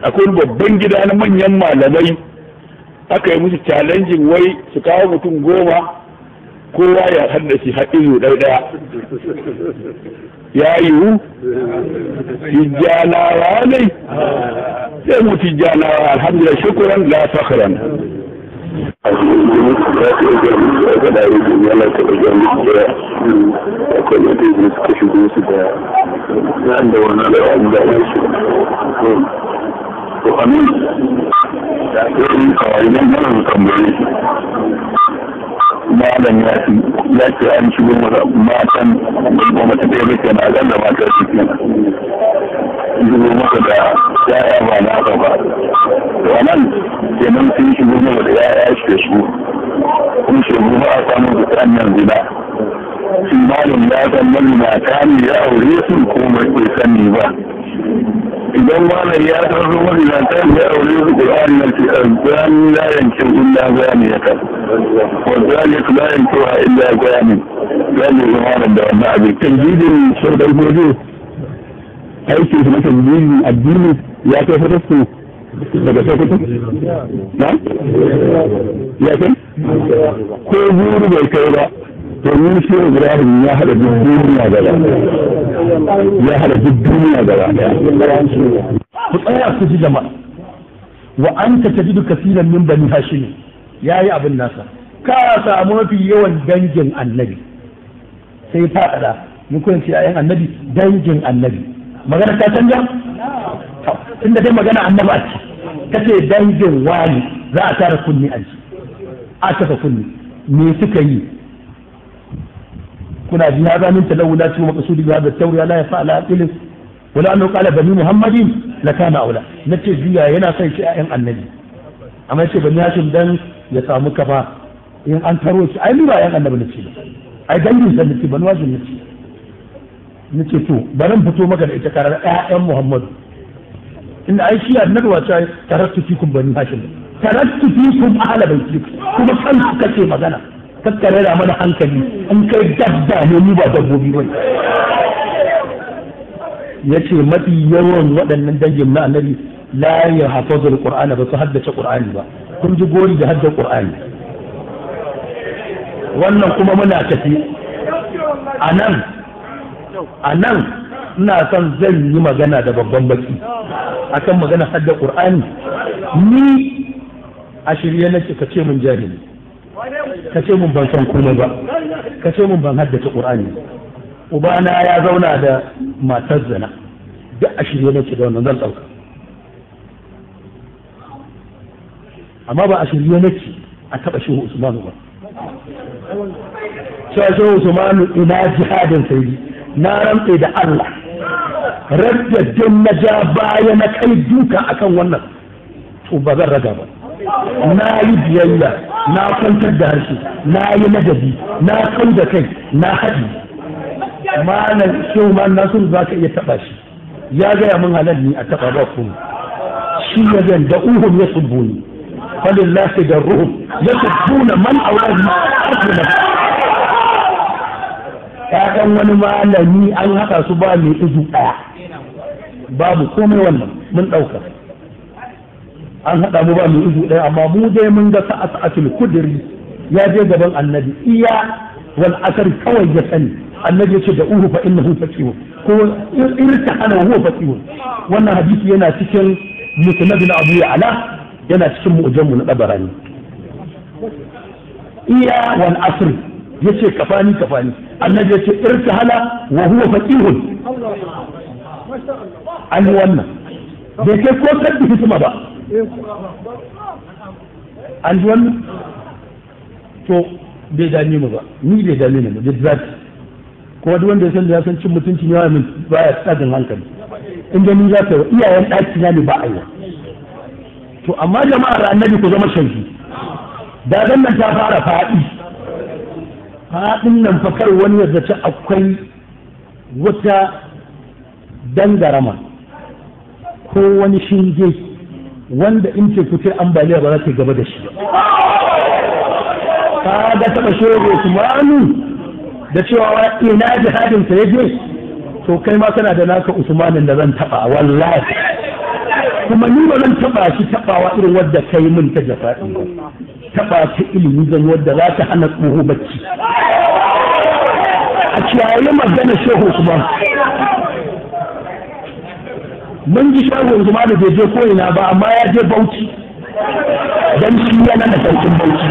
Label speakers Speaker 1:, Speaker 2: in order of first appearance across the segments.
Speaker 1: akwai babban gida na manyan malamai aka yi musu challenging wai su kawo mutum goma kowa ya haddace haɗin ɗaya ɗaya ya yiwu tijjanawa ne sai mu tijjanawa alhamdulillah shukuran la fakhran
Speaker 2: malam ya ce ya ce an shigo masa matan ba mata ɗaya ba kenan zan da mata su kenan shigo masa da ya'ya ba na haka ba wannan kenan sun shigo masa da ya'ya shi da su kun shigo ba a samu da tsanyan zina shi malam ya san nan mata ne ya aure su ko bai sani ba idan malam ya san su wani na ta ya aure su Qur'ani na ce azan la yankin illa bayani ya kan wa zalik la yankin illa bayani zai yi malam da wannan abin
Speaker 1: tanjidin shirkar gobe aiki su na tanjidin addini ya kai fatastu daga sokoto na ya kai ko buru bai kai ba domin shi ibrahim ya hada duk duniya gaba ya hada duk duniya gaba
Speaker 3: ku tsaya ku ji jama'a wa anta tajidu kaseeran min bani hashim yayi abin nasa ka samu mafi yawan dangin annabi sai faɗaɗa mun kun ce ayan annabi dangin annabi magana ta canja inda dai magana annaba ce kace dangin wani za a tara kunni a ji a saka kunni me suka yi kuna ji hada min talawula ci maqsudi bi hada tawriya la yafa ala aqil wala annahu qala bani muhammadin la kana aula nace jiya yana son shi ayan annabi amma yace bani hashim dan ya samu kafa in an taro shi ai ni ba ayan annabi nace ai dangin sa nace bani hashim nace nace to bari fito maka da ita karar ƴaƴan muhammadu inda ai shi annabi wace tarattu fikum bani hashim tarattu fikum ahla baiti kuma kan su kace magana kakkare da mana hankali in kai dabba ne mu ba dabbobi ba ya ce mafi yawan waɗannan dangin na annabi la ya hafazu alqur'ana ba su haddace qur'ani ba kun ji gori da hadda qur'ani wannan kuma muna tafi a nan a nan ina son zan yi magana da babban baki akan magana hadda qur'ani ni a shirye nake ka ce mun jahili ka ce mun ban san komai ba ka ce mun ban haddace qur'ani ubana ya zauna da matar zina duk a shirye nake da wannan zan dauka amma ba a shirye nake a taba shehu usmanu ba cewa shehu usmanu ina jihadin saidi na rantse da Allah raddadin na ja baya na kai duka akan wannan to ba zan raga ba na yi biyayya na kwantar da harshe na yi madadi na kau da kai na haɗi malam shehu ma nasiru za ka iya taɓa shi ya gaya min halal ni a taɓa ba kuma shi ya zan da uhum ya subbu ni falillahi da ruhum ya subbuna man auladi asuna ƴaƴan wani malami an haɗa su ba mai izu ɗaya babu komai wannan mun ɗauka an haɗa mu ba mu izu ɗaya amma mu dai mun ga sa'atul kudri ya je gaban annabi iya wal asar kawai ya sani annabi yace da uhu fa innahu faqihun ko irta ana huwa faqihun wannan hadisi yana cikin musnad na Abu Ya'la yana cikin mu'jam na Dabarani iya wal asr yace kafani kafani annabi yace irta hala wa huwa faqihun an wannan bai kai ko sabbi hikima ba an ji wannan to bai dame mu ba ni bai dame mu da zafi kuma duk wanda ya san da ya san cin mutunci ne min baya tsagin hankali in da ni za ka yi iyayen ɗaki na ne ba a yi to amma jama'ar annabi ku zama shanki da nan ta fara faɗi faɗin nan fakar wani ya zaci akwai wata dangarama ko wani shinge wanda in ce fitar ambaliya ba za ta gaba da shi ka ga taɓa shehu usmanu da cewa ina jihadin sa yaje to kai ma kana da naka usmanin da zan taɓa wallahi kuma ni ba zan taba shi tabawa irin wadda kai min ta jafa'i ba taba ta ilimi zan wadda za ta hana tsoho bacci a kiyaye magana shehu kuma mun ji shehu zuma da bai je ko'ina ba amma ya je bauchi don shi yana da sarkin bauchi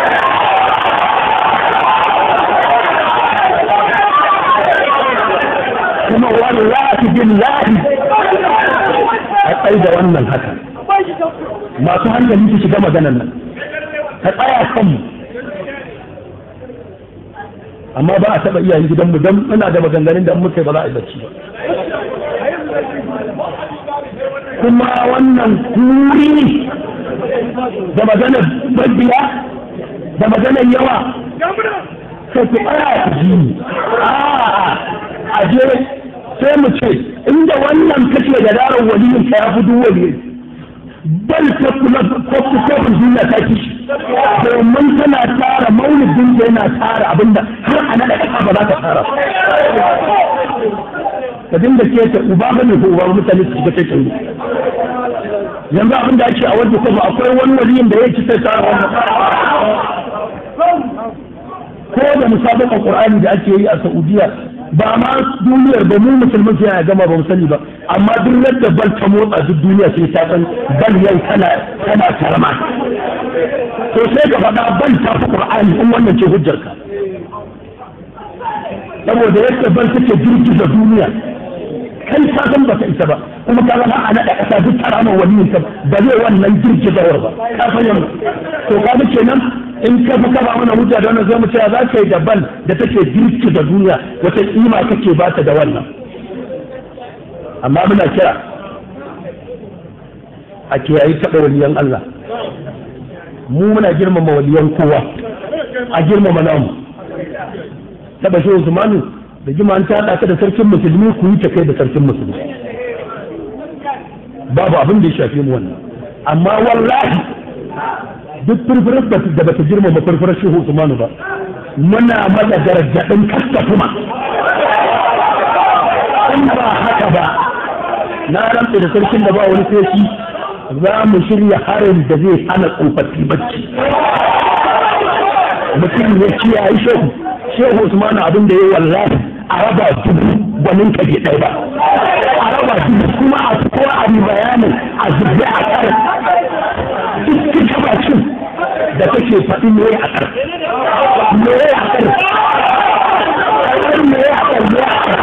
Speaker 3: kuma wallahi billahi a tsaye da wannan haka masu hankali su shiga maganan nan ka tsaya kanmu amma ba a taɓa iyayen gidanmu don muna da maganganun da muka ba za a yi bacci ba kuma wannan kuri da maganar babbiya da maganar yawa sai ku tsaya ku ji a je sai mu ce inda wannan kake da daren waliyin ka ya fi duk wali bal ta kula kofi kofin duniya ta ki domin tana tara maulidin da yana tara abinda har a naɗa ƙasa ba za ta tara ka dinga ce ta uba ba ne ko uba mutane su shiga ta yanzu abin da ake a wajen kofa akwai wani waliyin da ya ci sai tara wannan ko da musabaqar qur'ani da ake yi a saudiya ba ma duniyar ba mu musulmin sai ya gama ba mu sani ba amma duk yadda bal ta motsa duk duniya sai ta san bal yau tana tana karama to sai ka faɗa bal ta fi qur'ani in wannan ce hujjarka saboda yadda bal take girgiza duniya kai ka san baka isa ba kuma ka zama a naɗa ƙasa duk karamar waliyin ka ba zai wannan girgizawar ba ka san yamma to ka ga kenan in ka fi kaba mana hujja da wannan zai mu cewa za ka yi daban da take girgiza duniya wata kima kake ba ta da wannan amma muna kira a kiyayi taɓa waliyan Allah mu muna girmama waliyan kowa a girmama namu taɓa shi Usmanu da jima an taɗa ka da sarkin musulmi ku yi ta kai da sarkin musulmi babu abin da ya shafi mu wannan amma wallahi duk furfurar da bata girmama furfurar shehu Usmanu ba muna mata gargaɗin kasta kuma in ba haka ba na rantsa da sarkin da ba wani sai za mu shirya harin da zai hana tsofaffi bacci mutum ya kiyaye shehu shehu Usmanu abin da ya yi wallahi a raba dubu gwanin ka bai ɗaya ba a raba dubu kuma a ko a yi bayanin a zubbe a kar duk kika bakin da take faɗi me a kar me a kar me a kar me a kar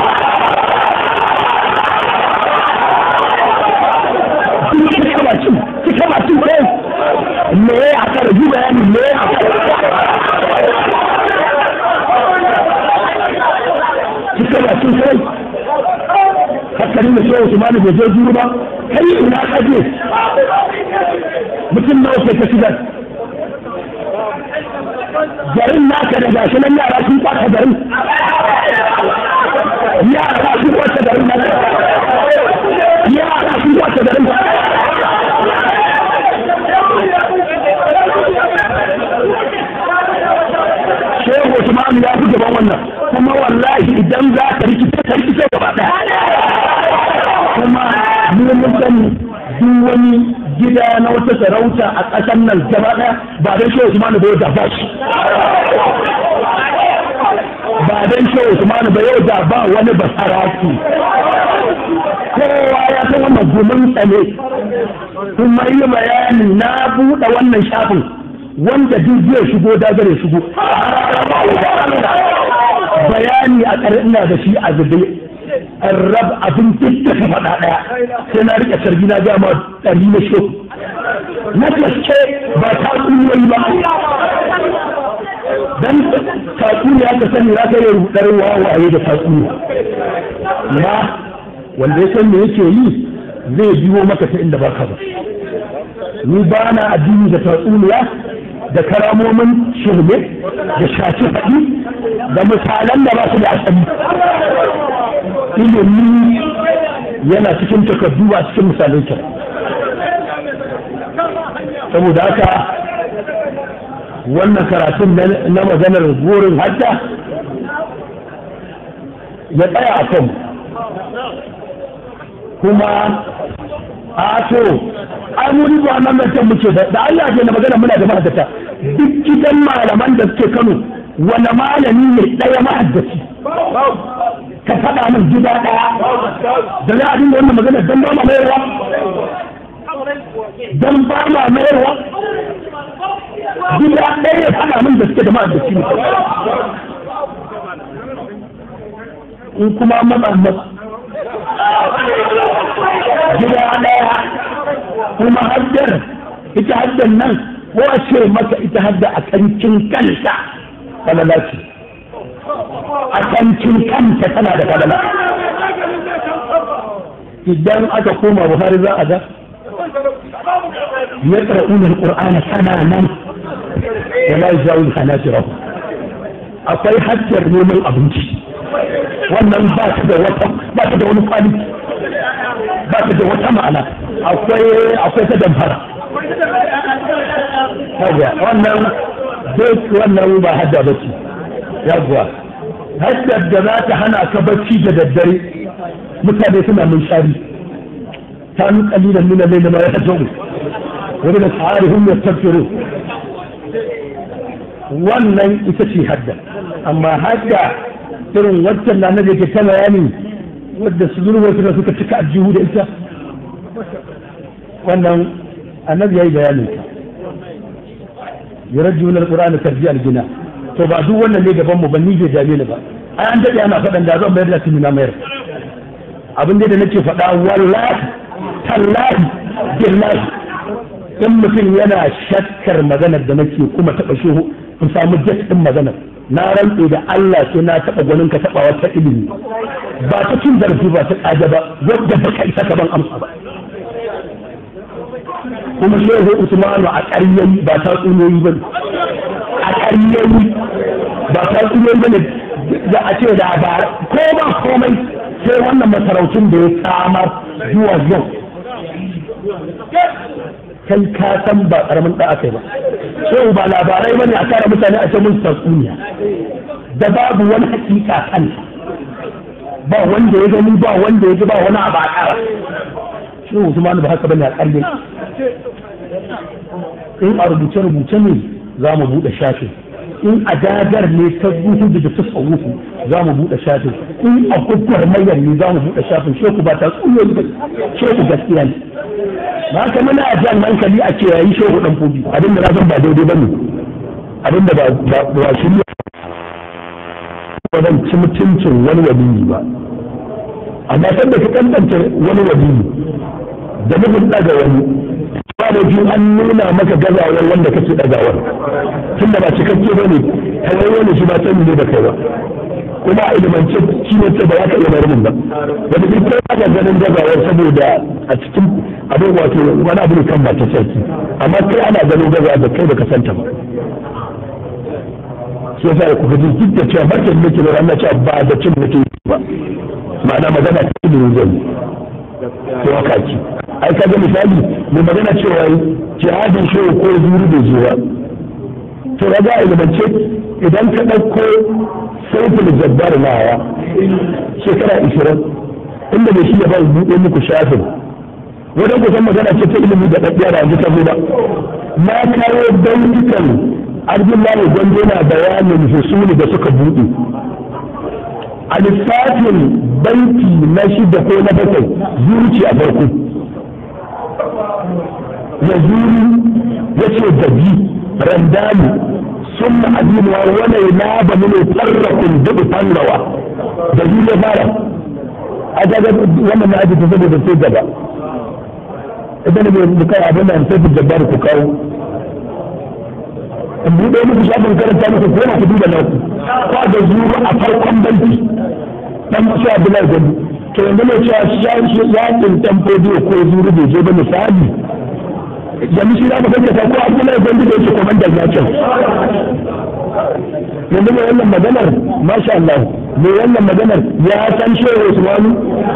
Speaker 3: duk kika bakin kika bakin ko me a kar yi bayanin me a kar kika bakin kai hakkari da shehu Usmanu bai je juru ba kai ina kaje mutum nawa ke ta shigar garin naka da gashi nan yara sun kwata garin yara sun kwata garin naka yara sun kwata garin shehu Usmanu ya fi gaban wannan kuma wallahi idan za ka rikice ka rikice gaba ɗaya kuma mu mun sani duk wani gida na wata sarauta a ƙasar nan gaba ɗaya ba don shehu Usman ba yau da ba shi ba don shehu Usman ba yau da ba wani basaraki kowa ya san wannan gumin tsane kuma yi bayani na buɗe wannan shafin wanda duk zai shigo dagare shigo bayani a ƙarar ina da shi a zube rab abin duk da faɗa ɗaya sai na riƙe sarki na gama ɗari na shi na gaske ba ta tsuniyoyi ba dan tatsuniya ka sani za ka yi rudar wawaye da tatsuniya na wanda ya san me yake yi zai biyo maka ta inda baka ba ni ba na addini da tatsuniya da karamomin shirme da shaci faɗi da misalan da ba su da asali ilimi yana cikin takardu ba cikin misalai kyau saboda haka wannan karatun na maganar burin hadda ya tsaya a kan kuma a to ai mu riba nan da can muke da da Allah ke na magana muna da mahaddata duk gidan malaman da suke Kano wani malami ne daya mahaddaci ka faɗa min gida ɗaya da za a dinga wannan magana dan ba ma mayarwa dan ba ma mayarwa gida ɗaya ya faɗa min da suke da mahaddaci ne in kuma matsa matsa gida ɗaya kuma haddar ita haddar nan ko a ce maka ita hadda a kancin kanta falala ce a kancin kanta tana da falala idan aka koma buhari za a ga ya ƙar'una al-ƙur'ana sana nan wala yajawul hanajirahu akwai haddar neman abinci wannan ba ta da wata ba ta da wani kwali ba ta da wata ma'ana akwai akwai ta damfara yawa wannan duk wannan ba hadda ba ce yawa haddar da za ta hana ka bacci da daddare mutane suna mun shari ta nu kalilan min al-layl ma yahjaru wa min asharihim yastaghfirun wannan ita ce hadda amma hadda irin waccan na da ke ta bayani wadda su zurwa suka suka cika aljihu da ita wannan annabi ya yi bayanin ta yarajju min alqur'ani tarji aljina to ba duk wannan ne gaban mu ban ni bai dame ni ba ai an dade ana faɗan da zan bayar da tuni na mayar abin da nake faɗa wallahi tallahi billahi in mutum yana shakkar maganar da nake kuma taɓa shehu in samu jet ɗin maganar na rantse da Allah sai na taɓa gwanin ka taɓa wata ilimi ba ta cin zarafi ba ta ƙaja ba wadda ba ka isa ka ban amsa ba kuma shehu Usmanu a ƙaryayi ba ta tsunoyi ba a ƙaryayi ba ta tsunoyi ba ne za a ce da ba ko ba komai sai wannan masarautun da ya samar zuwa yau kai ka san ba karamin da aka yi ba shehu ba labarai bane a tara mutane a ce mun tatsuniya da babu wani hakika kanta ba wanda ya gani ba wanda ya ji ba wani abu a kara shehu Usman ba haka bane a kalle in a rubuce rubuce ne za mu buɗe shafin in a dagar ne ta zuhu da ta tsawufu za mu buɗe shafin in a kukkar mayar ne za mu buɗe shafin sheku ba ta tsuyoyi ba sheku gaskiya ne ba haka muna jan hankali a ce yayi shehu dan fobi abin da na san ba daidai bane abin da ba ba shi ne ba zan ci mutuncin wani waliyi ba amma sanda ka kantance wani waliyi da nufin daga wani ba da biyu an nuna maka gazawar wanda kake dagawar tun da ba cikakke ba ne kawai wani shi ba sani ne da kai ba kuma a ilimance shi ne ce ba za ka iya marmin ba wanda duk kai ba ka ganin gazawar saboda a cikin abin wato wani abu ne kan ba ta sarki amma kai ana ganin gazawa da kai baka santa ba shi yasa ku gaji duk da cewa martan nake da ranar cewa ba da cin nake ba ma'ana magana ta ilimin zai ko haka ki ai kaga misali mai magana cewa jihadin shi ko zuri bai zo ba to kaga a ilimance idan ka ɗauko sautin jabbar nawa shekara ishirin inda bai shi ya ba buɗe muku shafin wajen kusan magana ce ta ilimi da ɗaɗɗiya da yanzu ta zo ba na kawo baitukan abdullahi gwando na bayanin husuli da suka buɗe a lissafin banki na shida ko na bakwai zuci a farko ya zuri ya ce dabi randani sun na adinuwa wani na ba mini farrakun dubu fangawa da zuri ya fara a gaga wannan na aji ta saboda sai gaba idan ne mu kai abin da sai ku jabbar ku kawo in buɗe muku shafin karanta muku ko ku duba naku kwa da zuru a farkon banki dan su Abdullahi Gwandu to yanzu ne cewa shi yakin tamfodi ko zuru bai je ba misali yanzu shi za mu gaskata ko Abdullahi Gwandu da yake komandan yakin yanzu mai wannan maganar masha Allah mai wannan maganar ya san shehu Usmanu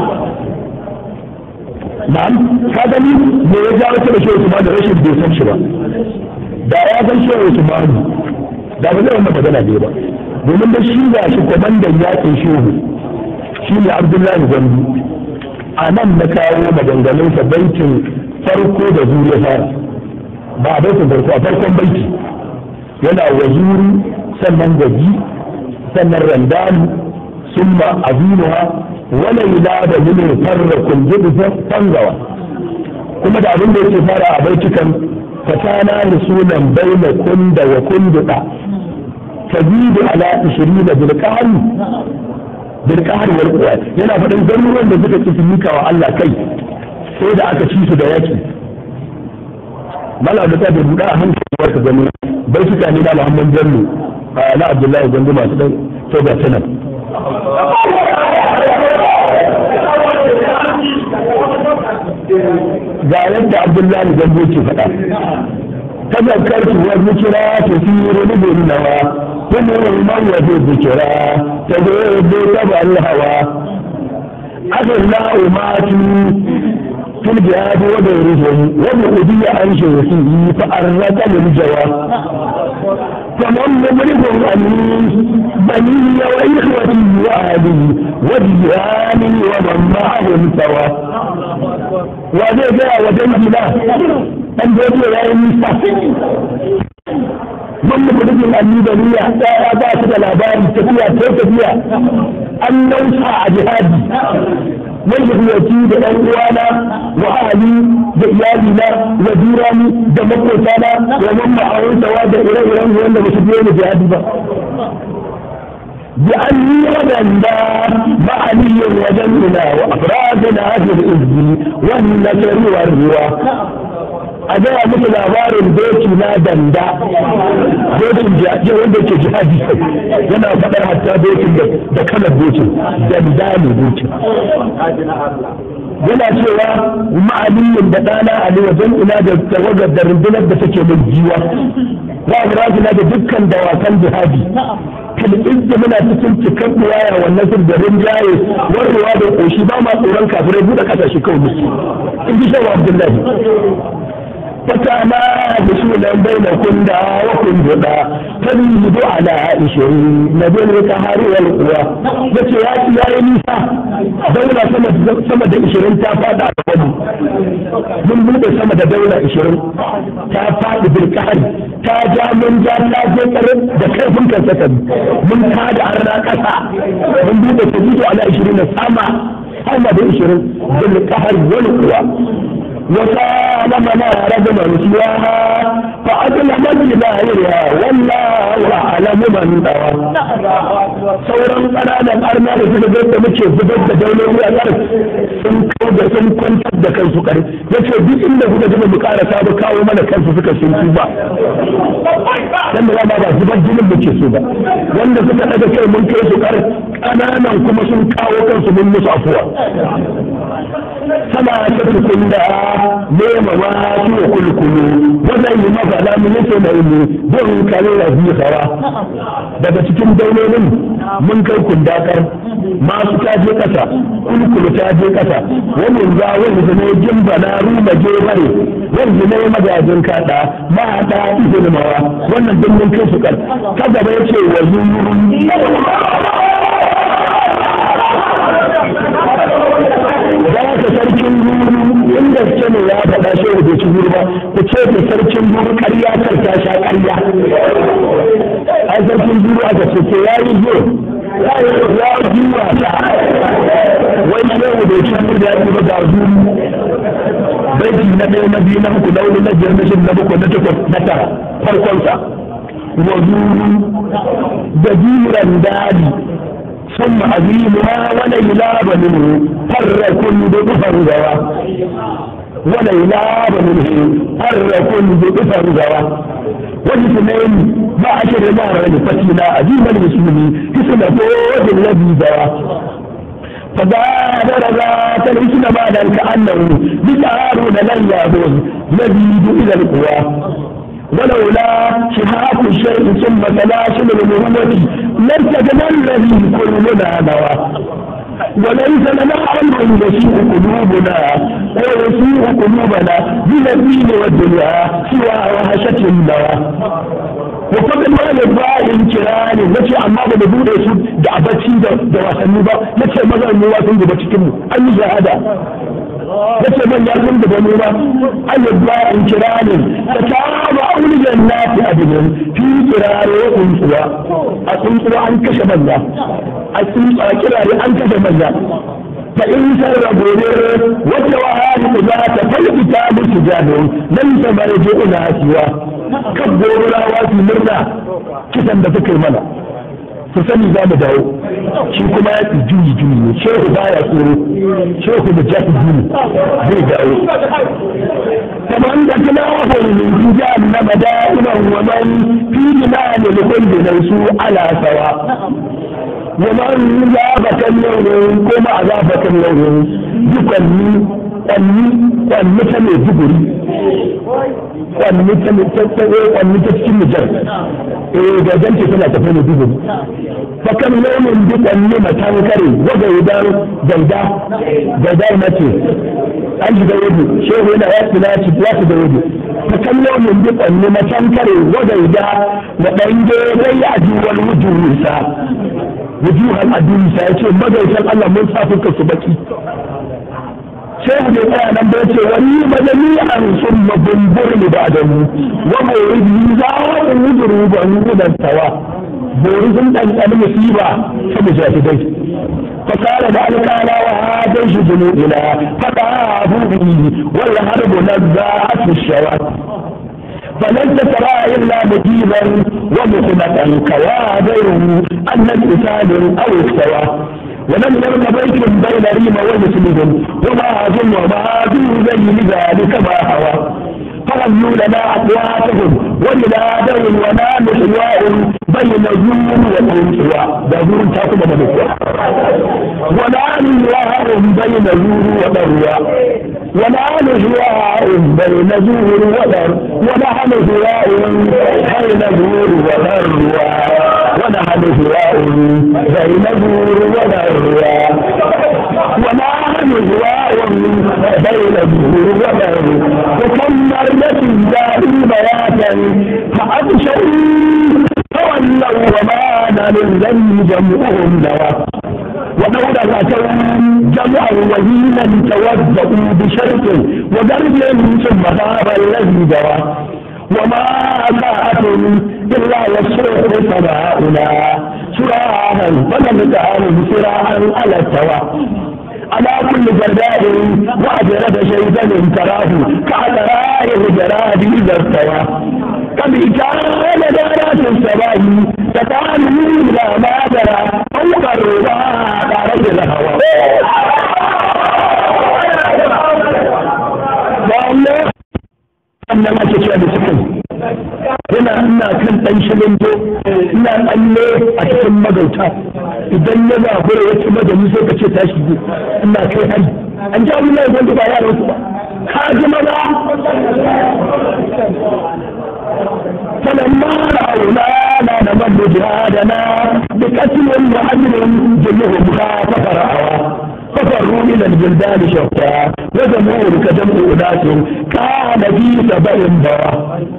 Speaker 3: na'am ka gani me ya jawo ta da shehu Usmanu rashin bai san shi ba da ya san shehu Usmanu da ba zai wannan magana ne ba domin da shi ga shi komandan yakin shehu shi ne abdullahi gwandu a nan na kawo maganganunsa baitin farko da zuri ya fara ba a baitin farko a farkon baiti yana wazuri sannan gaji sannan randalu summa azimuha wala ila da min farrakun jibu fangawa kuma da abin da yake fara a baitukan fatana rasulan baina kunda wa kunduda tazidu ala 20 bil qahri bil qahri wal quwwat yana faɗin garuruwan da suka ci mika wa Allah kai sai da aka ci su da yaki malam da ta buɗa a hankali wata gani bai suka ne na Muhammad Bello na Abdullahi Gandu masu dan to ga sanan ga yadda Abdullahi Gandu ke faɗa تذكرت والذكرى تثير بالنوى كل من وفي الذكرى تذهب تبع الهوى عسى الله ماتوا في الجهاد ودورهم وبعدي عن شيخه فأرك للجوى فمن مملك أمين بني وإخوتي وأهلي وجيراني ومن معهم سوى وذا جاء وجنبنا dan da yake yayin nisa mun muku dukkan annibaniya ɗaya ba su da labari tafiya ko tafiya an nausa a jihadi mun tafiyaci da ɗan uwana wa ahali da iyalina wa jirani da makotana wa man ma'auntawa da ire-iren wanda ba su biyo ni jihadi ba بأني ودندا معني وجننا وأفرادنا في الإذن والنكر والروى a gaya muku labarin doki na danda dokin jaje wanda ke jihadi yana faɗar hatta dokin da kalar dokin danda ne dokin yana cewa ma'aliyin da ɗana ali wajen ina da tawagar da rundunar da take mai jiwa za a rajina da dukkan dawakan jihadi fil izza muna cikin cikin waya wannan sun da rinjaye warrewa da koshi ba ma tsoron kafirai buɗe ƙasashe kawai musu in ji shawa abdullahi فتانا بسولا بين كندا وكنددا تزيد على عشرين نبيل الكهار والقوى بس يا يا نيسا دولة سمد سمد عشرين تافاد على ودي من بود سمد دولة عشرين تافاد بالكهر تاجا من جا تاجا كرم دكيفن كسكن من تاج عرنا كسا من بود تزيد على عشرين سما هما بعشرين بالكهر والقوى وقال منار بن سواها فأظلم بظاهرها والله أعلم من دوى sauran ƙananan arna da suka ga da muke zubar da dauloli a ƙarf sun kau da sun kwantar da kansu ƙarf ya ce duk inda kuka ji mu ƙara sabu kawo mana kansu suka sun su ba dan da ba zubar jinin muke so ba wanda suka daga kai mun kai su ƙarf ƙananan kuma sun kawo kansu mun musu afuwa sama ta tukun da nema ma su wa kulkulu wannan yi mafala mun yake da ilmi don kare da hawa daga cikin daulolin mun kai kundakar masu ta je kasa kulkulu ta je kasa wannan za wani zane jimba na ruma je bare wani zane magajin kada ma ta izini mawa wannan din mun kai su kan ta gaba yace wa zurun da haka sarkin guru inda ce ne ya faɗa shi da bai ci guru ba ku ce da sarkin guru ƙarya kar ta sha ƙarya a sarkin guru aka ce ke ya yi zo ya juwa ta wai shehu bai ci guru da ya ba ga guru baiti na ɗaya na biyu na uku na hudu na biyar na shida na bakwai na takwas na tara farkonsa wa zuru da jiran dadi ثم عظيمها وليلاب منه فر كل فرجوا وليلاب منه فر كل فرجوا والاثنين ما عشر نار فتنا عظيم المسلمين اسم فوز الذي زوى فبادر ذات الاسم بعد كانه بشعارون لن يعبد يزيد الى القوى ولولا شهاب الشيء ثم سلاسل المهمة لارتجنا الذي كلنا نوى وليس لنا امر يسيء قلوبنا ويسيء قلوبنا من الدين والدنيا سوى وهشة النوى wa kuma ma ne ba in kira ne nace amma ba da bude su da abaci da da wasanni ba nace maza mu wasan gaba cikin mu an yi shahada nace man ya zan da mu ba an yi ba in kira ne ta ta ba auli jannati adinin fi kirare kuntuwa a kuntuwa an kashe manya a kuntuwa kirare an kashe manya فإن سربوا وتوهان ذات فالكتاب سجاد ليس مرجعنا سوى كبروا لا واسي مرنا kisan da suka yi mana su sani za mu dawo shi kuma ya fi juyi juyi ne shehu baya tsoro shehu da jafi juyi zai dawo kamar da kina wahon min jahannama da'iman wa man fi jinani likulli su ala sawa ومن ذاب كاليوم كما عذاب كاليوم يكني kwanni kwanni ta mai duguri kwanni ta mai tattaye kwanni ta cikin mijar eh ga jance tana tafi mai duguri fakan nomin bi kwanni matan kare waga idan ganda ganda na ce an shiga yadu shehu yana ya fi naci ya fi da yadu fakan nomin bi kwanni matan kare waga idan na ɗan gere ya ji wani wujuhunsa wujuhan addini sa ya ce magaitan Allah mun sa fuka su baki shehu bai tsaya nan ba yace wani majami an sun mabumbur ne ba da mu wa mawridi za mu wujuru ba mu da tawa bori sun dan dan musiba ta mujahidai fa qala da alqala wa hadan shi junudina fa ta'abu bi wal harbu nazza'at ash-shawat فلن ترى إلا مجيبا ومخنقا كوادر أن القتال أو اكتوى ولم يرم بيت بين ريم ومسلم وما أظن وما أظن زي ذلك ما هوى فغنوا لنا أقواتهم ولنادوا ونام حواء بين زور وقنصوى ده زور تاكم مدكوى ونام حواء بين زور وضروى ونحن حواء بين زور وضر ونحن حواء بين زور وضروى ونحن حواء بين زور وضروى ونحن حواء بين زور وضر وكم مرة داري بياتا فأبشروا تولوا وما من ذنب جمعهم نوى ولولا أتوا جمعا وهينا توضؤوا بشرط وضرب ثم غاب الذي جرى وما ساعة إلا والصوت سماؤنا سراعا فلم تعلم سراعا على التوى على كل جرداء وأجرد شيطان تراه كعذراء الجراد إذا استوى كم كان دارات السماء تتعلم إلى ما ترى فوق الرضا دارت الهوى والله أنا ما تشاهد سكن ina ina kan ɗan shilinto ina tsalle a cikin magauta idan ya zafura ya ci madani sai ka ce ta shigo ina kai hari an ji abin da ya ba yaran su ba ka ji maza فلما رأونا لا نمد جهادنا بقتل وعدل جلهم خاف فرعوا ففروا إلى البلدان شتى وجمهور كجمع أناس كان في سبع بوا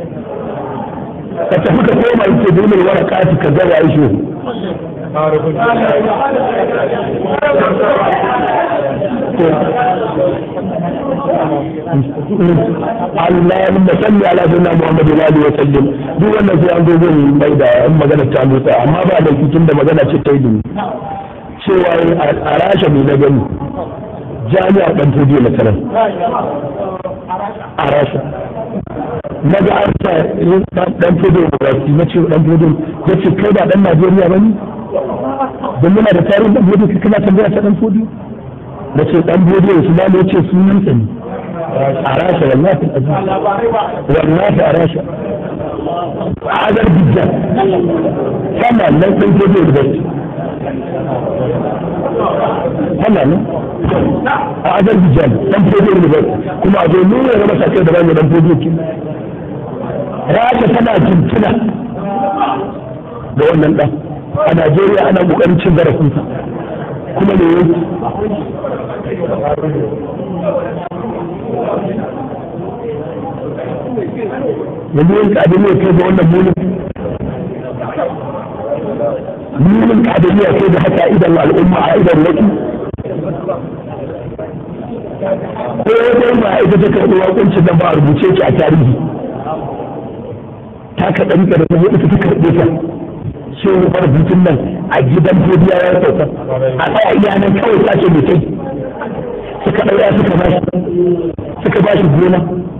Speaker 3: فتفك كوما يتدون الورقات كذا يعيشون اللهم صل على سيدنا محمد وعلى اله وسلم duk wannan sai an zo zan mai da yan magana ta musa amma ba da cikin da magana ce ta yi cewa a rasha mai na gani jami'ar dan tudiyo na sanar a rasha na ga an sa dan tudiyo university na ce dan tudiyo ya ce kai ba dan najeriya ba ne don muna da tarihin dan tudiyo kana tambaya ta dan tudiyo na ce dan tudiyo su ba ne ce sunansa ne a rasha wallahi wallahi a rasha a azar bijjan sama nan ɗin tudiyo university hana nan a azerbaijan dan fodo ne ba kuma a zo nuna ya masa kai da rami dan fodo ki rasha tana jintina da wannan dan a najeriya ana kokarin cin zarafinsa kuma ne yanki yanzu yanki abin ne kai ga wannan mulki
Speaker 1: nunin kadiriya sai da haka idan al'umma a idan wasu ko dai ba ita ta karɓi wakuncin da ba a rubuce ki a tarihi ta ka ɗari ka da kuma ita ta karɓe ta sai wani rubutun nan a gidan fodiya ya sauka a tsaya iya nan kawai ta ce mutum suka ɗauya suka ba shi suka ba shi gona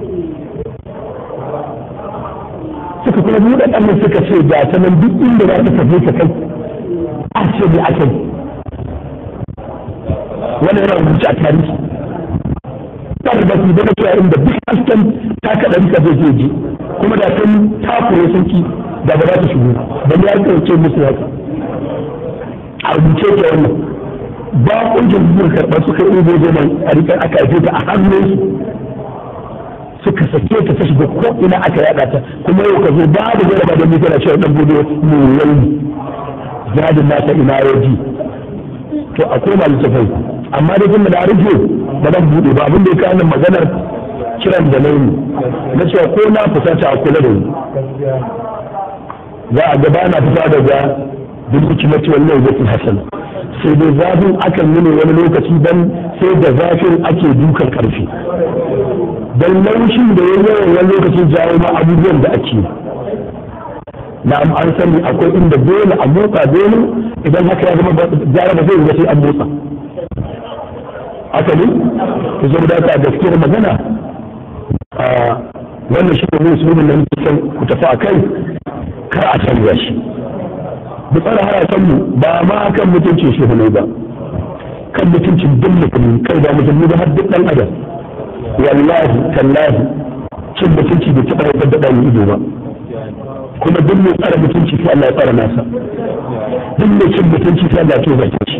Speaker 1: suka kuma buɗe ɗan suka ce ga ta nan duk inda za ta tafi ta kai a ce ne ake wani yana rubuce a tarihi ba da su daga cewa inda duk hasken ta kaɗa rika zai je je kuma da sun takure sun ki da ba za ta shigo da ya kauce musu haka a rubuce ta wannan ba kungiyar zuwa karɓar suka yi ubo nan a rikar aka haife ta a hannunsu suka sake ta ta shiga ko ina aka yada ta kuma yau ka zo babu jaraba da mutane cewa dan gudu mu yayi jadin nasa ina yaji to a koma littafai amma da kuma da rufe ba zan bude ba abin da ya kawo maganar kiran da nayi na cewa ko na fusata a kula da ni za a gaba na fita daga bil hikmati wal mawdati hasana sai dai zafin akan yi ne wani lokaci dan sai da zafin ake dukan karfi don laushin da ya yawan wani lokacin jawo ma abubuwan da ake na'am an sani akwai inda dole a motsa dole idan haka ya zama gyara ba zai yi sai an motsa haka ne ku zo da ka gaskiyar magana a wannan shi ne musulmin da muke son ku tafi a kai kar a canza shi mu tsara haratan mu ba ma kan mutuncin shi ne ba kan mutuncin duk mutum kai ba mutum ba har duk dan adam wallahi tallahi cin mutunci bai taɓa haifar da ɗan ido ba kuma duk mai tsara mutunci sai Allah ya tsara nasa duk mai cin mutunci sai Allah ya toza shi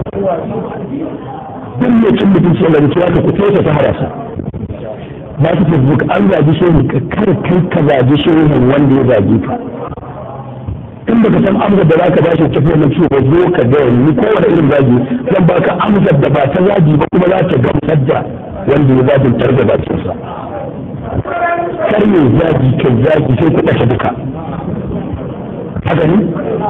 Speaker 1: duk mai cin mutunci Allah ya toza ku toza ta harasa ba su facebook an zaji shehu ka kar kai ka zaji shehu wanda ya zagi ka in baka san amsar da zaka bashi tafi wannan ciwo ba zo ka ga ni kowane irin zagi zan baka amsar da ba ta zagi ba kuma za ta gamsar da wanda ya zagin tar da bakinsa kar ya zagi kai zagi sai ku ɗace duka haka ne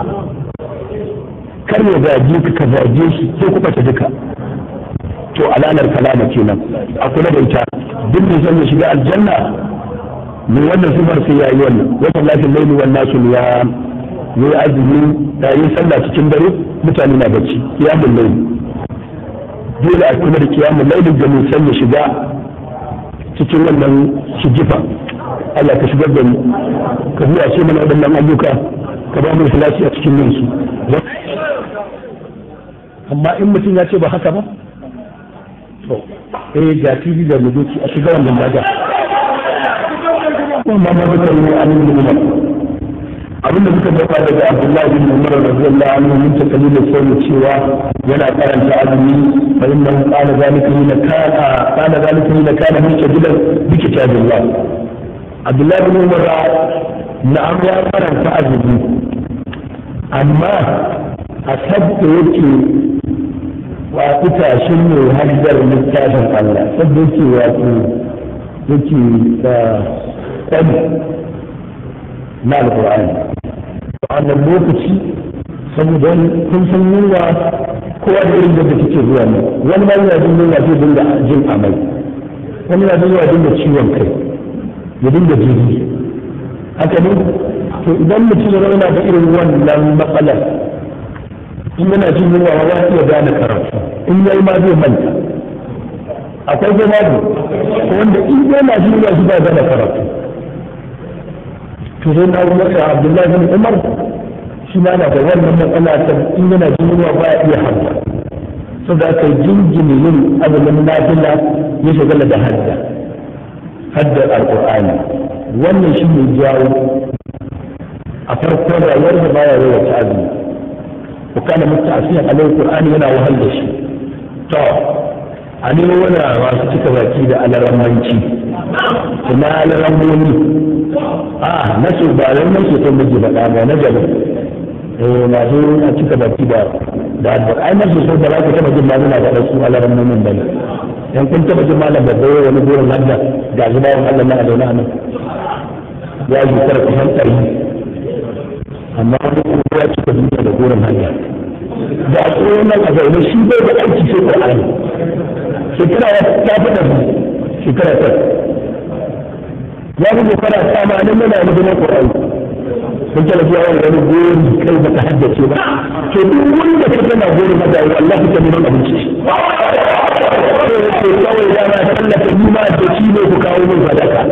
Speaker 1: kar ya zagi ka ka zage shi sai ku ɓace duka to alanar kalama kenan a kula da ita duk mai son ya shiga aljanna mai wannan sifar sai ya yi wannan wannan lafiyar laili wannan su ya yi azumi da yi sallah cikin dare mutane na bacci kiyamun laili dole a kuma da kiyamun lailin da mai son ya shiga cikin wannan shigifa Allah ka shigar da mu ka zuwa ce mana waɗannan ayyuka ka ba mu ikhlasi a cikin yin su amma in mutum ya ce ba haka ba to eh ga TV da mudoki a shiga wannan daga kuma ma da kai an yi mu abin da muka dafa daga Abdullahi bin Umar radiyallahu anhu mun ta kalilin sai cewa yana karanta azumi fa inna qala zalika hina kana qala zalika hina kana mustajidan bi kitabillah Abdullahi bin Umar na'am ya karanta azumi amma a sabta yake wa itashin ne hajjar littafin Allah sabda yake wato yake da kwani na alƙur'ani wannan lokaci saboda kun san yunwa kowa da irin da take zuwa ne wani ma yana jin yunwa zai dinga jin amai wani yana jin yunwa dinga ciwon kai ya dinga jiri haka ne to idan mutum ya zauna da irin wannan matsalar in yana jin yunwa ma za iya gane karatu in yayi ma zai manta akwai zama ne wanda in yana jin yunwa shi ba gane karatu to sai na umar da abdullahi bin umar shi ma na da wannan matsala ta in yana jin yunwa ba ya iya hadda saboda aka yi jinjini yin azumin nafila ya shagala da hadda haddar alqur'ani wannan shi ne jawo a farkon rayuwar da baya yawa ta azumi ko kana mutasiyan alai qur'ani yana wahal da shi to a ne wani masu cika baki da alaramanci kuma alaramoni a na su ba nan nan su sun miji faɗa ba na gaba eh masu a cika baki da da addu'a ai na su sun da za ku taɓa jin malama da su alaramomin ba ne dan kun taɓa jin malam da bai wani gurin hadda ga zubawan Allah na a zaune a nan ya yi tara kusan ɗari
Speaker 3: amma wani kuma ya cika duniya da goron hanya da a tsohon nan a zaune shi bai da aiki sai ƙwararri shekara ya ta faɗa shekara ta ya fi shekara ta ma nan yana da gina ƙwararri sun tana zuwa wani wani gori kai ba ka haddace ba to duk wanda ka tana gori ma da wallahi ta neman abinci sai ya ce kawai dama tallata ni ma da shi ne ku kawo min sadaka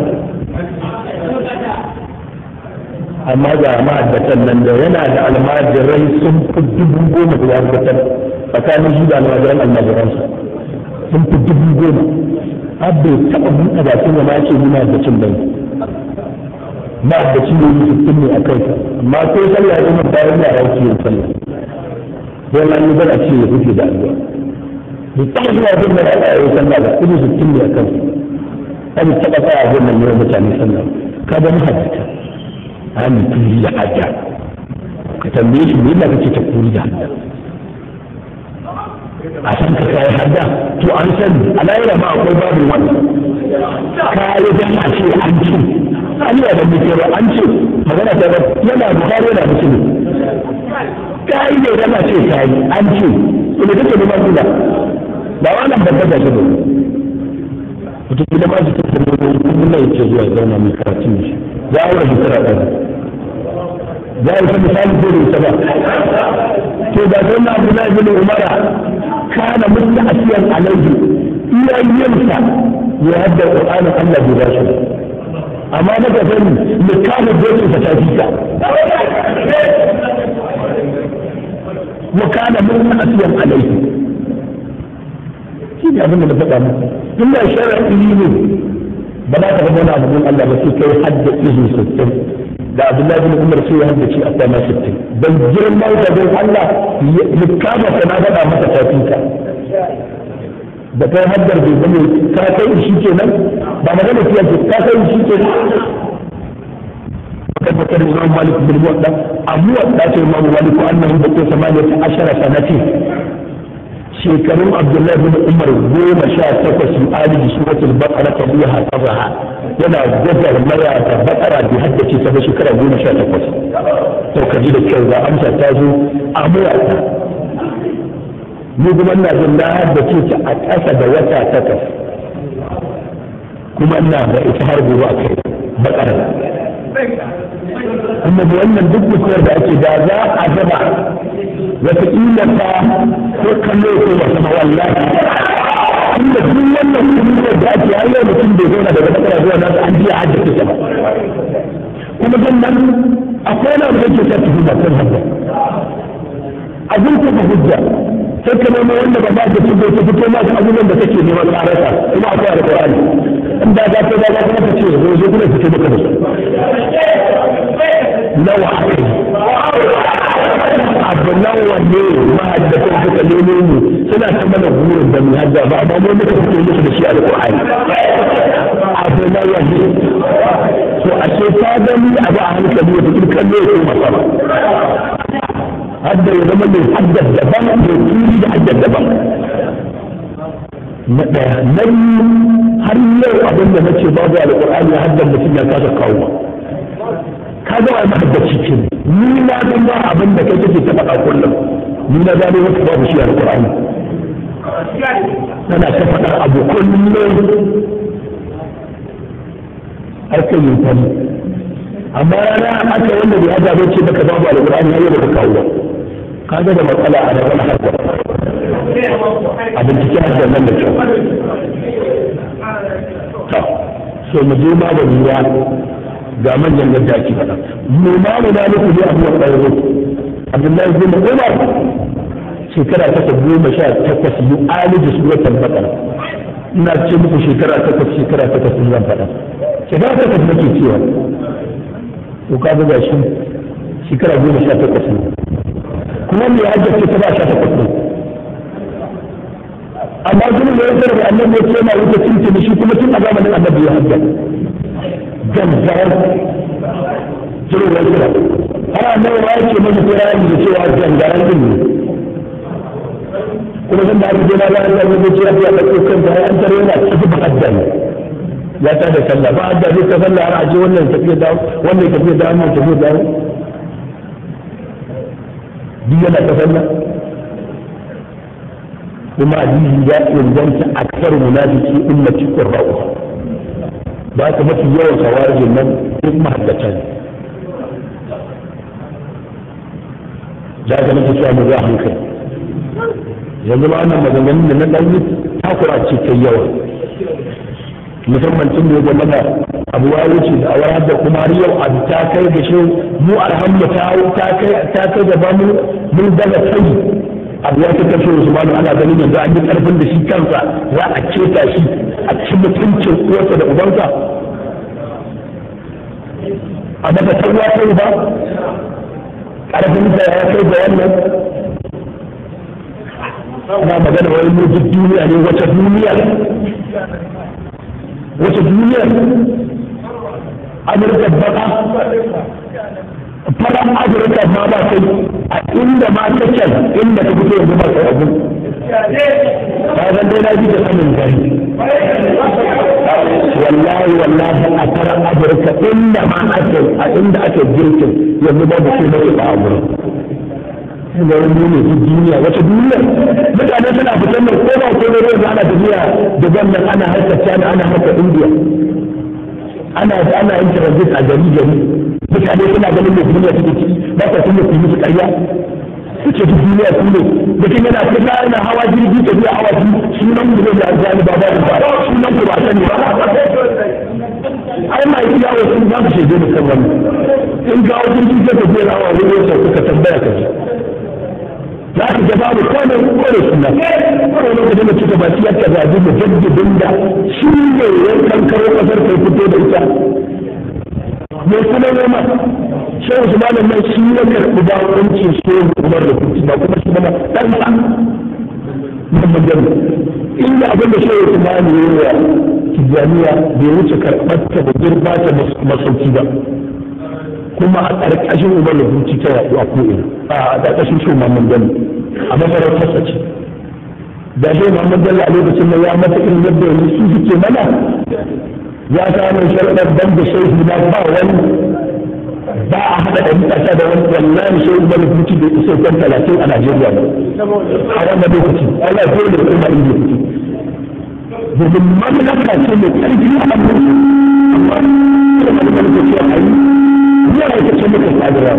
Speaker 3: amma ga ma'addatan nan da yana da almajirai sun fi dubu goma da wadatar tsakanin shi da almajiran almajiransa sun fi dubu goma har bai taɓa buɗe bakin da ma ce ni ma'addacin bai ma'addacin ne yi sittin ne a kai amma ko sallah ya zama bayan yara yake yin sallah don an yi bana ce ya rufe da addu'a bai taɓa zuwa bin da ya yi sallah ba kuma sittin ne a kai ba bai taɓa tsaya bin nan yawan mutane sallah ka ga mahaddata an turi da hajja ka tambaye shi me yasa kake ta kuri da hajja a san ka kai hajja to an san alayra ma akwai babu wani kai dan a ce an ce an yi da muke ba an ce magana ta ba yana bukari yana musulmi kai ne dan a ce kai an ce ina kake da matsala ba wannan babba da shi ba mutum da ma ji ta tambaye kullum yake zuwa zauna mai karatun shi ya aure shekara ɗaya za a yi misali ko da ita ba to da sai na abu na ibn umara kana mutta asiyan alaihi iyayensa ya hadda qur'anin Allah bai bashi amma na ga sani ne kana dole ta tafi ka wa kana mutta asiyan alaihi shi ne abin da na faɗa muku inda shar'i ne ba za ka zama wani abu Allah ba sai kai hadda izu sittin da Abdullahi bin Umar sai ya hadda ce a kwana sittin dan girman da don Allah likama ta na faɗa masa tafinka da kai haddar bai zama ka kai shi kenan ba magana fiye ce ka kai shi kenan kan bakar Imam Malik bin Muwatta Abu Wadda ce Imam Malik annahu bakai samaniyat ashara sanati shekarun abdullahi bin umar goma sha takwas yi aliji suratul baqara ta biya hasabaha yana gajar maya da baqara bi haddace ta ba shekara goma sha takwas to ka ji da kyau ga amsa ta zo a murata ni kuma ina jin na haddace ta a ƙasa da wata takwas kuma ina da ita har gobe a kai baqara kuma da wannan duk mutuwar da ake da za a gaba wataƙila ta ko kallo ko wata ma wallahi inda duk wannan mutuwar da ake har yau mutum bai zauna daga bakara zuwa nasu an jiya haddace ta ba kuma sannan akwai na da yake sa tuhuma kan hadda abin ta ba hujja sai ka nemo wanda ba ba da su bai fito ma da abubuwan da kake neman tsarasa kuma akwai alƙur'ani in da za ka da za kuma ka ce zo zo kuma fito maka da su nawa aka yi abu nawa ne mahaddatan suka nemo mu suna ta mana burin da mu hadda ba amma mu muka fito musu da shi alƙur'ani abu nawa ne to a ce ta gani abu a hankali wata kirkan ne ko masama hadda ya zama mai haddar daban mai turi da haddar daban na ɗaya na biyu har yau abin da nace babu alƙur'ani haddar mutum ya kasa kawo ka ga wani mahaddaci ce ni na san ba abin da kai kake ta faɗa kullum ni na gano maka babu shi alƙur'ani tana ta faɗa abu kullum har kai yin fani amma rana aka wanda bai hada bai ce baka babu alƙur'ani har yau baka kawo ba kaga da matsala a da wani harkar a binciken harkar nan da kyau to so mu je ma da lura ga manyan yadda ake faɗa mu ma mu na muku ne abuwa ɗaya abdullahi bin umar shekara ta goma sha takwas yi aliji suratul baqara ina ce muku shekara takwas shekara takwas zan faɗa shekara takwas nake cewa to ka ga shi shekara goma sha takwas ne kuma mai hajjar ta ba sha takwas ne amma kuma da ya da annabi ya ce ma wuce tuntuni shi kuma tun a zamanin annabi ya hajjar gangarar jirin wani kira har annabi ma ya ce masa kirani da cewa gangarar din ne kuma sun da aka je na ga Allah ya ce ya ɗauko kanta har an tare yana cikin hajjar ya ta da sallah ba da zai ta sallah har aje wannan tafiya da wannan tafiya da wannan tafiya da duk yana kasar nan kuma hadisi ya inganta aksar munafiki ummati qurra'u ba ka mafi yawan sawarijin nan duk mahaddata ne za ka nake cewa mu za hankali yanzu ma wannan maganganun da na ɗan yi takura ce ta yawa musamman tun da ya zama da abu ya wuce da awar da kuma har yau abu ta kai da shi mu alhamdu ta kai ta kai da ba mu mun daga kai abu ya ta kashe Usmanu ana ganin yanzu an yi karfin da shi kansa za a keta shi a ci mutuncin uwarsa da ubansa a daga tawa ta ba karfin sa ya kai da wannan ana magana wani mu duk duniya ne wata duniya wata duniya amurka baka faran afirka ma ba kai a inda ma ta can inda ta fito yanzu ba kai abu ta zan dai na ji da sanin gari wallahi wallahi a faran afirka inda ma ake a inda ake girkin yanzu ba da kuma ba a wurin ga wani ne duk duniya wata duniya mutane suna fitan da ko ba ko ne yanzu ana tafiya da wannan ana harkar China ana harkar India ana ana yin transit a gari gari mutane suna ganin da duniya take ciki ba ka kuma su musu ƙarya suke duk duniya su ne mutum yana fita yana hawa jirgi tafiya hawa su sunan mu ne da arzani ba ba ba sunan ku ba sani ba ai ma yi yawo sun za su shege da kan wannan in ga wajen jirgin tafiya hawa wani yau suka tambaya ka ji za ka ga babu kwane kwane suna kwane lokacin da kika baki yadda zabi da jaddadin da shi ne ya kankaro kasar kai fito da ita me kuma noma shehu su malam nan shi ya karɓi bakuncin shehu umar da kuti ba kuma shi mana ɗan sa Muhammad Bello inda abin da shehu su malam ya yi wa tijjaniya bai wuce karɓar ta da girba ta masauki ba kuma a ƙarƙashin umar da hutu ta yaɗu a ko'ina a ƙarƙashin shi Muhammad Bello a masarautarsa ce da shi Muhammad Bello a lokacin da ya mata irin yadda yanzu su suke mana ya samu sharaɗar ban da shehu na ba wani ba a haɗa da mutasa da wani wallahi shehu Umar hutu da isa kan talatin a Najeriya ba a wannan lokaci Allah ya dole kuma inda hutu domin mamlaka ce mai ƙarfi a hannun amma kuma da lokaci a yi zuwa ita ce muka sadara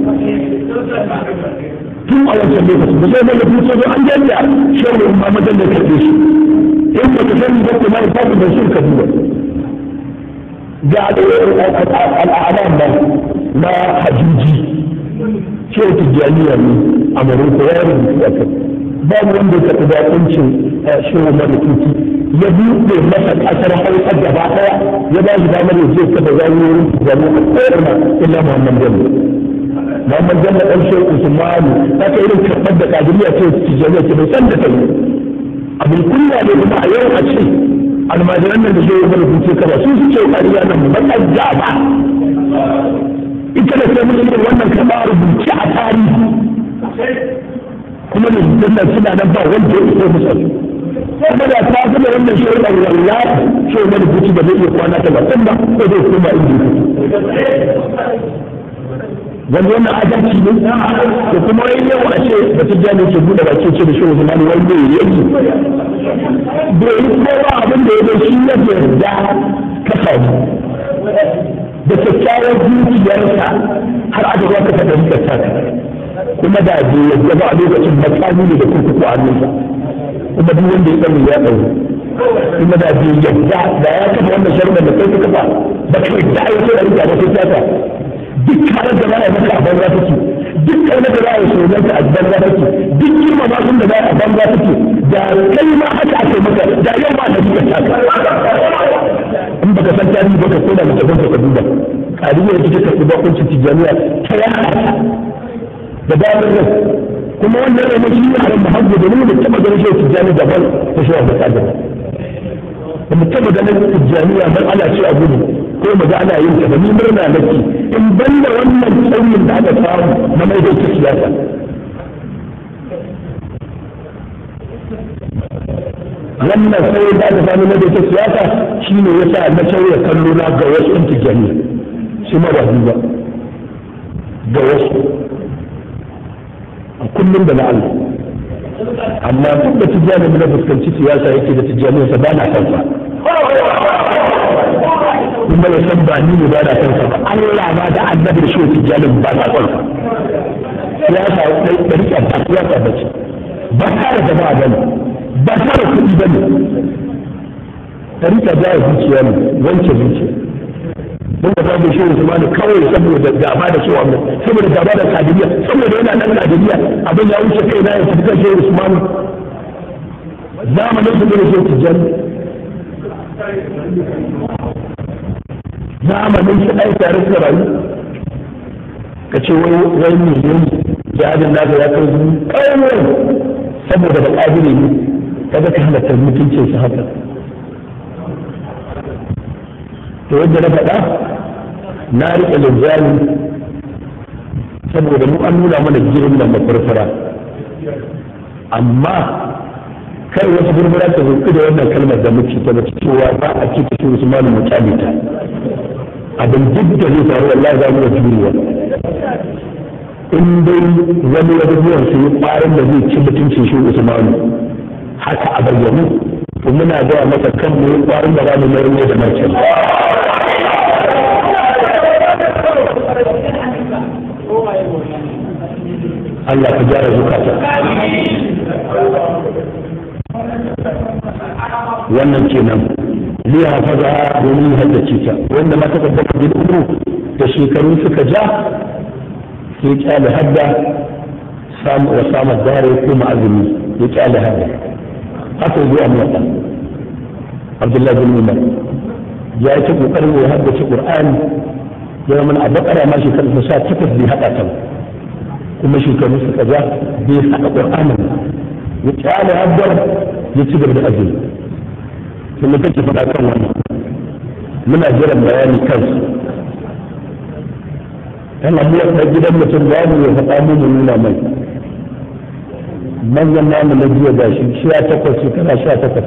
Speaker 3: tun a wancan lokaci da zai mai mutu zo an jami'a shehu umma madan da karbe shi in ba ka sani ba kuma ba ku da shi ka duba ga al'alam ba na hajjuji shehu tijjaniya ne a maroko ya rubutu a kai babu wanda ya taɓa bakuncin shehu mara tuki ya buɗe masa ƙasar hausa gaba ɗaya ya ba shi damar ya je kafa zawiyoyin tijjani a ko'ina illa muhammad bello muhammad bello ɗan shehu usmanu ta kai irin karɓar da kadiriya ce tijjani ce bai san da ta yi abin kunya ne kuma a yau a ce almajiran nan da shehu mara tuki kaba su suke ƙariya nan mu ban ba ita da sai mun yi wannan karɓa rubuce a tarihi kuma da nan suna nan ba wanda ya iso musu kuma da ta fi da wannan shi da wallahi shi ne da kuci da zai iya kwana ta bakin ba ko zai kuma inda wanda wannan adalci ne da kuma wai yau a ce da ta jani ke buɗe baki ce da shi wani mani wani bai yi bai yi kowa abin da ya zai shi ya yarda ka samu da kyakkyawar zuciyarsa har aka zuwa ka fahimtar ta kuma da bai yadda ba a lokacin makami ne da kurkuku a hannunsa kuma duk wanda ya sani ya ɗaure kuma da bai yadda da ya kafa wannan sharuɗa da kai ka kafa ba ka yadda a yi sai da rika ba sai tata duk karar da za a yi maka a banza take duk karnar da za a yi sojan a banza take duk girma ma sun da za a banza take da kai ma haka ake maka da yau ma da suka taka in baka san tarihi baka ko da mutum ka duba kadiyar ita ta karɓi bakuncin tijjaniya ta yaya da damar rai kuma wannan rai shi ne a ran muhammadu da nuna taba ganin shi tijjani daban ta shi wanda ta gaba da mu taba ganin tijjaniya ban ana ce a gudu ko mu ga ana yin ta ba ni murna nake in ban da wannan tsauyin da aka samu na mai da siyasa wannan sai da aka samu na da siyasa shine yasa na sauya kallo na ga wasu ɗin tijjaniya shi ma ba ba ga wasu kullum da na Allah amma duk da tijjani na fuskanci siyasa yake da tijjani sa ba na kansa kuma ya san ba ni ne ba na kansa ba Allah ba da annabi da shi tijjani ba na kansa siyasa da rike ba siyasa ba ce ba tare da ba bane ba tare kuɗi bane ta rika jaya zuciya ne wanke zuciya mun da babu shi Usman kawai saboda gaba da cewa mu saboda gaba da kadiriya saboda yana nan kadiriya abin ya wuce kai na ya tafi kan shehu Usman zamanin su ne shehu Tijjani zamanin su ai tare su rayu ka ce wai wai ne ne jihadin naka ya kai zuwa kawai saboda ba kadiri ne kaga ka halatta mutuncin su haka to yadda na faɗa na riƙe linjami saboda mu an nuna mana girin da mafurfura amma kai wata burbura ta zuƙi da wannan kalmar da muke ta mace cewa ba a ce ta su malu mutane ta abin duk da zai faru wallahi za mu da juriya in dai wani abubuwan su yi ƙwarin da zai ci mutuncin shi usmanu haka a bayyane to muna gaya masa kan mu yi ƙwarin da za mu mayar mai da martani Allah ka gyara zukata wannan kenan zai hafaza domin haddace ta wanda ma ta kaddama bil umru da shekaru suka ja sai kyale hadda samu wa samu dare ko ma'azumi ya kyale hadda haka zuwa mota Abdullahi bin Umar ya yi ta kokarin ya haddace Qur'ani ya zama a bakara ma shekaru ta sha takwas bai haɗa ta kuma shekaru suka ja bai haɗa ƙur'anin ya kyale haddar ya ci gaba da azumi kuma kake faɗa kan wannan muna jiran bayani kansu yana buwa ɗan gidan mutum da mu ya faɗa mu mu nuna mai manyan namu na jiya ga shi sha takwas shekara sha takwas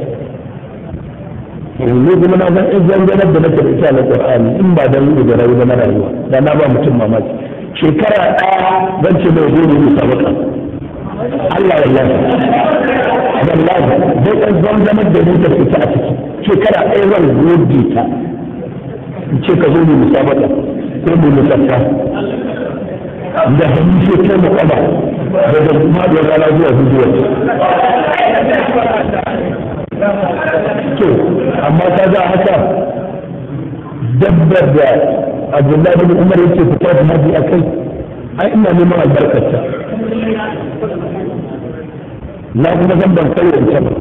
Speaker 3: ne kuma na san in zanganar da nake da ita na Qur'ani in ba dan yi da rayu na rayuwa da na ba mutum mamaki shekara ɗaya zan ce mai zo ne musabaka Allah wallahi wallahi dai ɗan zanganar da ni ta fita a ciki shekara ɗaya zan gode ta in ce ka zo ne musabaka ko mu musaffa da hannu sai kai mu kwaba daga maɗuwar rana zuwa zuwa to amma ta za haka dabbar da abdullahi bin umar yake fita da mabi a kai ai ina neman albarkarta na kuma zan ban kai wancan ba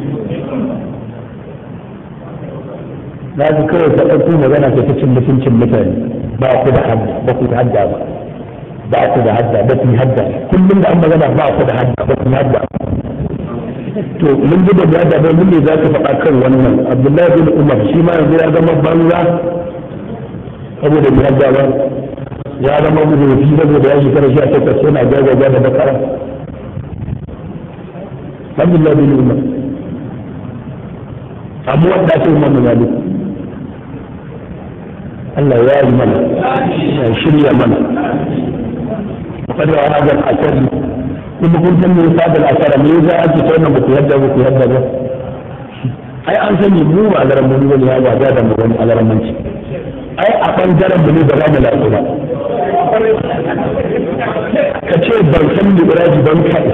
Speaker 3: na ji kawai ta ɗauko magana ta ta cin mutuncin mutane ba ku da hadda ba ku da hadda ba ba ku da hadda ba ku hadda kullum da an magana ba ku da hadda ba ku hadda to mun ji da ya da mun ne za ka faɗa kan wannan abdullahi bin umar shi ma yanzu ya zama banza saboda bai hadda ba ya zama muhimmi saboda ya shekara sha takwas yana gagaga da bakara abdullahi bin umar amma wanda ake umar malik Allah ya yi mana ya shirya mana وقد هذا الأثر kuma kun san me yasa da asara me yasa ake ta wannan baku yadda baku yadda ba ai an sani mu ba alaran mu ne ya ba da mu wani alaran manci ai a bangaren mu ne ba za mu lafi ba ka ce ban san liberaji ban kai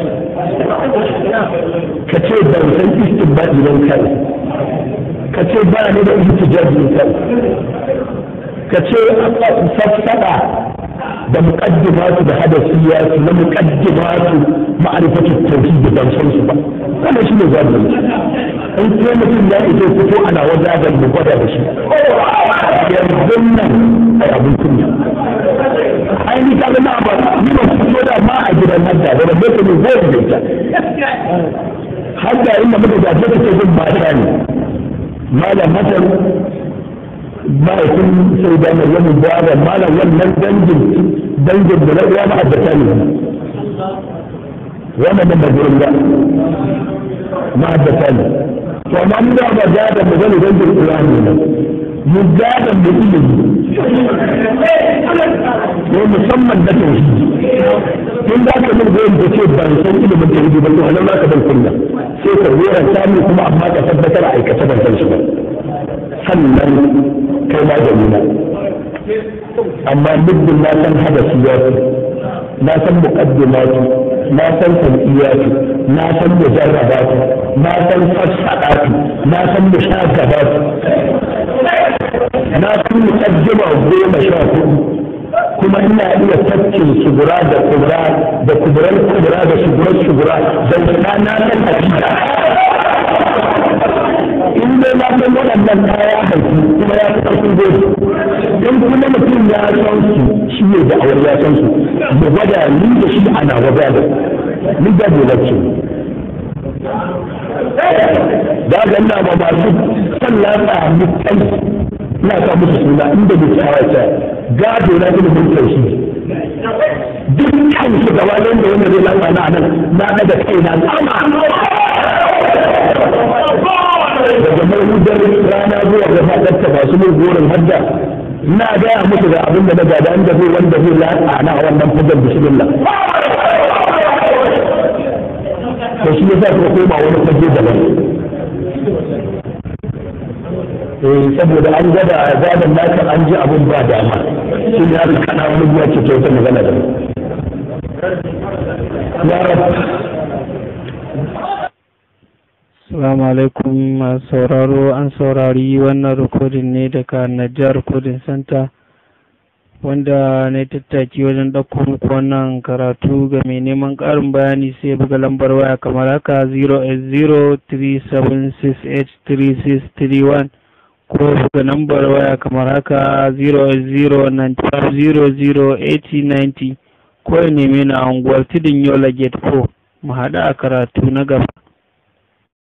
Speaker 3: ka ce ban san istinbadi ban kai ka ce ba ne da ihtijaji ban kai ka ce safsada da muqaddimatu da hadasiyatu na muqaddimatu ma'rifatu tauhid da ban san su ba wannan shine zabi in ko mutum ya ito fito ana wajajen mu gwada da shi yanzu nan ai abin kunya ai ni kaga na ba ni ba fito da ma a gidan hadda da rabbe ne zai da ita hadda inda muka gaje ta ce zan ba da ne malam hasan mahaifin sai da mai yamin bawa malam wannan dangin dangin da na uwa ma'addata ne wannan da gurin da ma'addata ne to amma mu da ba da da magana dangin Qur'ani ne mu da da mu ilimi ko musamman na tauhidi in za ka min goyon da ce ban san ilimin tauhidi ba to a nan za ka ban kunya sai ka goyon samun kuma amma ka tabbatar a aikace ban san shi ba sannan kai ma da nuna amma muddin na san hadasiyatu na san muqaddimatu na san sam'iyatu na san mujarrabatu na san fassadatu na san mushagabatu na san muqaddima goma sha hudu kuma ina iya tafkin sugura da kubra da kubran kubra da sugurar sugura dan na na san hakika in dai na san waɗannan kaya haifi kuma ya fi ƙarfin gobe in kuma mutum ya san su shi ne da awar ya san su mu gwada ni da shi ana gwada da ni da dole ce da ga ina ba masu sallah ta mutai ina sa musu suna inda da tsawata gado na ilimin tauhidi dukkan su gaba da wanda zai lafa na nan na daga kaina sama daga mahudar rana zuwa ga fadarta masu mun gorin hadda na gaya musu da abin da na gada inda zai wanda zai latsa na wannan fadar bismillah to shi yasa suka koma wani fage daban eh saboda an gada zaben naka an ji abin ba dama shi ne aka kana wani biya ce ta wata magana da ya rabu
Speaker 4: Assalamu alaikum masu sauraro an saurari wannan rikodin ne daga Najjar Recording Center wanda na tattaki wajen ɗauko muku wannan karatu ga mai neman ƙarin bayani sai buga lambar waya kamar haka 08037683631 ko buga lambar waya kamar haka 08095008090 ko ya neme na unguwar tudun yola gate 4 mu haɗu a karatu na gaba